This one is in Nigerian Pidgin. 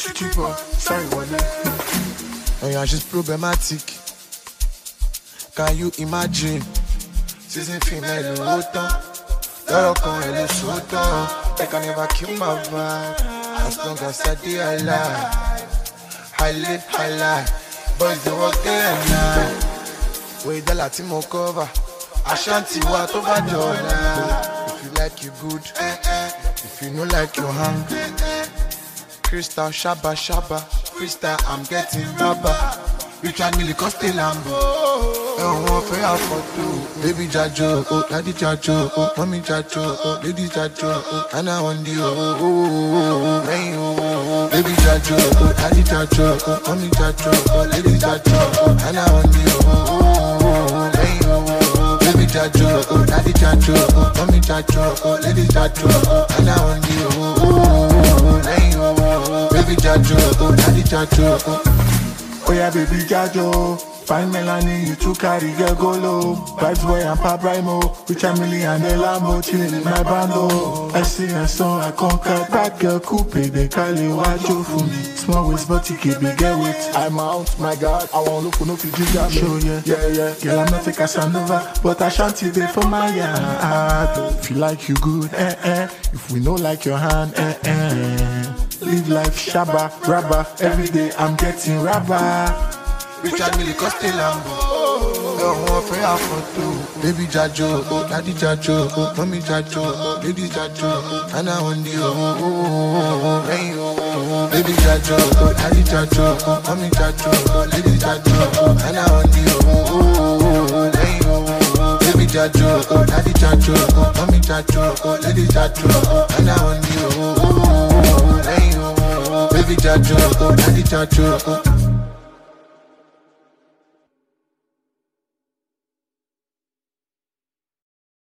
Chipo, sorry, wọlé. And yeah, she's problematic. Can you imagine? Season female ló tán. Lọ́rọ̀ kan ẹ̀ ló sọ tán. They can never kill my vibe. As long as I dey alive. I live high life. Boys dey work day and night. Wey dọ́là tí mo cover. Ashanti wa tó bá dọ̀la. If you like you good. If you no like you hang. Crystal Shaba Shaba. Crystal I'm getting rubber. Richard Mille Coste Lambo. Ẹ̀wọ̀n fẹ́ àfọ̀tò. Baby Jajo, oh, daddy Jajo, oh, mommy Jajo, oh, lady Jajo, oh, Anna Wendy, oh, oh, oh, oh, oh, lẹ́yìn oh, oh, oh. Baby Jajo, oh, daddy Jajo, oh, mommy Jajo, oh, lady Jajo, oh, Anna Wendy, oh, oh, oh, oh, oh, lẹ́yìn oh, oh, oh. Baby Jajo, oh, daddy Jajo, oh, mommy Jajo, oh, lady Jajo, oh, Anna Wendy, oh, oh, oh, oh, oh, lẹ́yìn oh, oh, oh. Baby Jajo, oh, daddy Jajo, oh. Oh yeah, baby Jajo. Fine Melanie, you too carry girl go low. Vibes boy and Pop Rhymo. Rich a million and Lambo, chilling in my bando. I see a song, I conquer that girl coupe. They call it Wajo for me. Small waist, but you keep big get with. I'm out, my God. I won't look for no Fiji jam. Show yeah, yeah, yeah. Girl, I'm not a Casanova, but I shan't there for my yard. If you like you good, eh eh. If we know like your hand, eh eh. Live life shabba, rabba. Every day I'm getting rabba. Richard Mille Coste Lambo. Ẹ̀wọ̀n fẹ́ àfọ̀tò. Baby Jajo, oh, daddy Jajo, oh, mommy Jajo, oh, lady Jajo, oh, Anna Wendy, oh, oh, oh, oh, oh, lẹ́yìn oh, oh, oh. Baby Jajo, oh, daddy Jajo, oh, mommy Jajo, oh, lady Jajo, oh, Anna Wendy, oh, oh, oh, oh, oh, lẹ́yìn oh, oh, oh. Baby Jajo, oh, daddy Jajo, oh, mommy Jajo, oh, lady Jajo, oh, Anna Wendy, oh, oh, oh, oh, oh, lẹ́yìn oh, oh, oh. Baby Jajo, oh, daddy Jajo, oh,